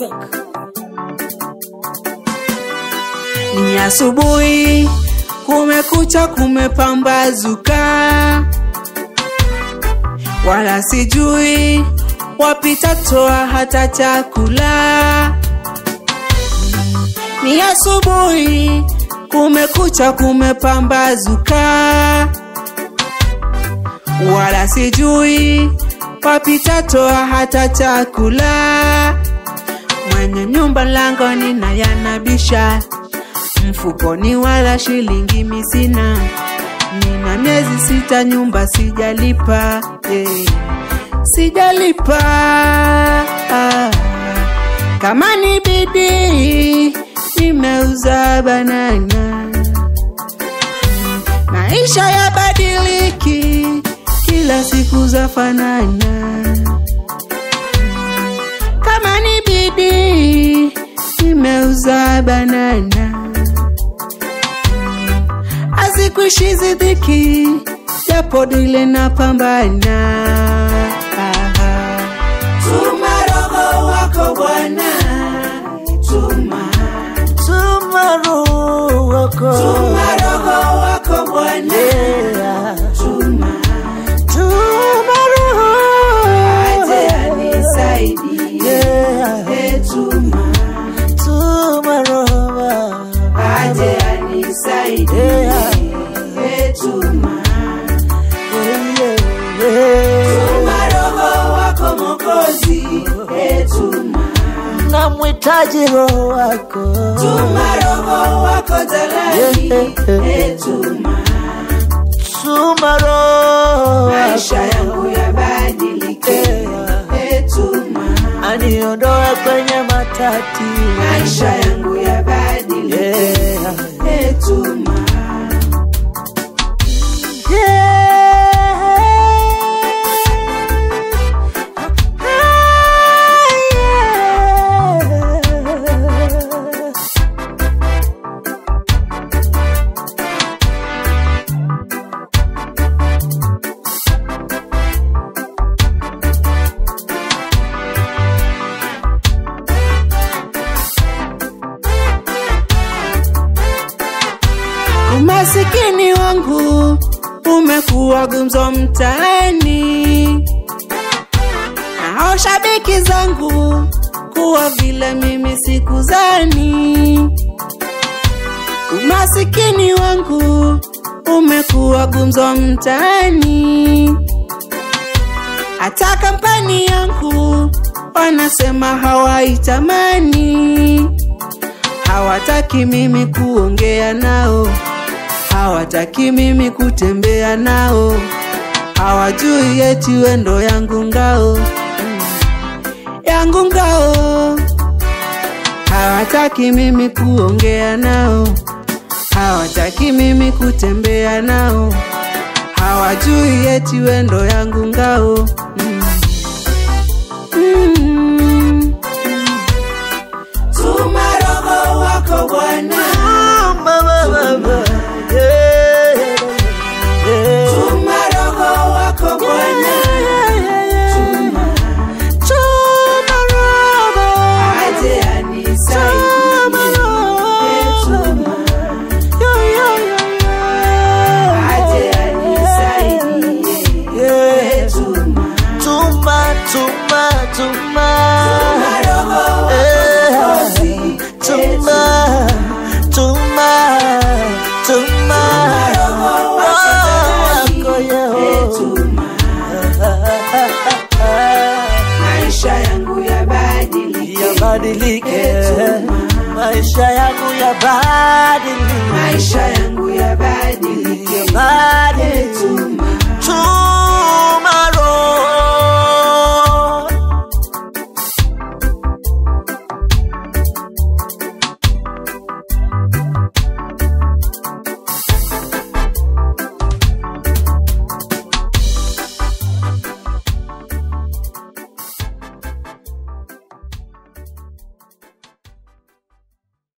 music. Ni asubuhi, kumekucha, kumepambazuka, wala sijui wapita toa hata chakula. Ni asubuhi, kumekucha, kumepambazuka, wala sijui wapita toa hata chakula. Mwenye nyumba langoni na yanabisha mfukoni wala shilingi misina, nina miezi sita nyumba sijalipa, eh, sijalipa. Ah, kama ni bidii nimeuza banana, maisha ya badiliki, kila siku za fanana. Kama ni bidii nimeuza banana hazikuishi zidhiki, japo dile na pambana. Tuma roho wako Bwana, tuma, Tuma roho wako. tuma roho wako Bwana, Yeah. tuma, Tuma roho. aje anisaidie, Yeah. e tuma, Tuma roho. aje anisaidie, Yeah. e tuma. Yeah, yeah. Tuma roho wako Mwokozi, e tuma, Namhitaji roho wako. tuma roho wako Jalali, e tuma, Tuma roho maisha wako. yangu yabadilike, e tuma, Aniondoe kwenye matati. maisha yangu yabadilike, Yeah. e tuma. Umasikini wangu umekuwa gumzo mtaani, nao shabiki zangu kuwa vile mimi sikuzani. Umasikini wangu umekuwa gumzo mtaani, hata kampani yangu wanasema hawaitamani hawataki mimi kuongea nao, hawataki mimi kutembea nao, hawajui eti wendo yangu ngao yangu ngao, hawataki mimi kuongea nao, hawataki mimi kutembea nao, hawajui eti wendo yangu ngao mm. Mm. Tuma roho wako Bwana, tuma roho wako Bwana, tuma aje anisaidie, tuma aje anisaidie, tuma Tuma, tuma, tuma. tuma roho wako Mwokozi, Tuma, tuma, tuma. roho wako Wako, yeah. tuma maisha yangu yabadilike, Yabadilike, Tuma. maisha yangu yabadilike. maisha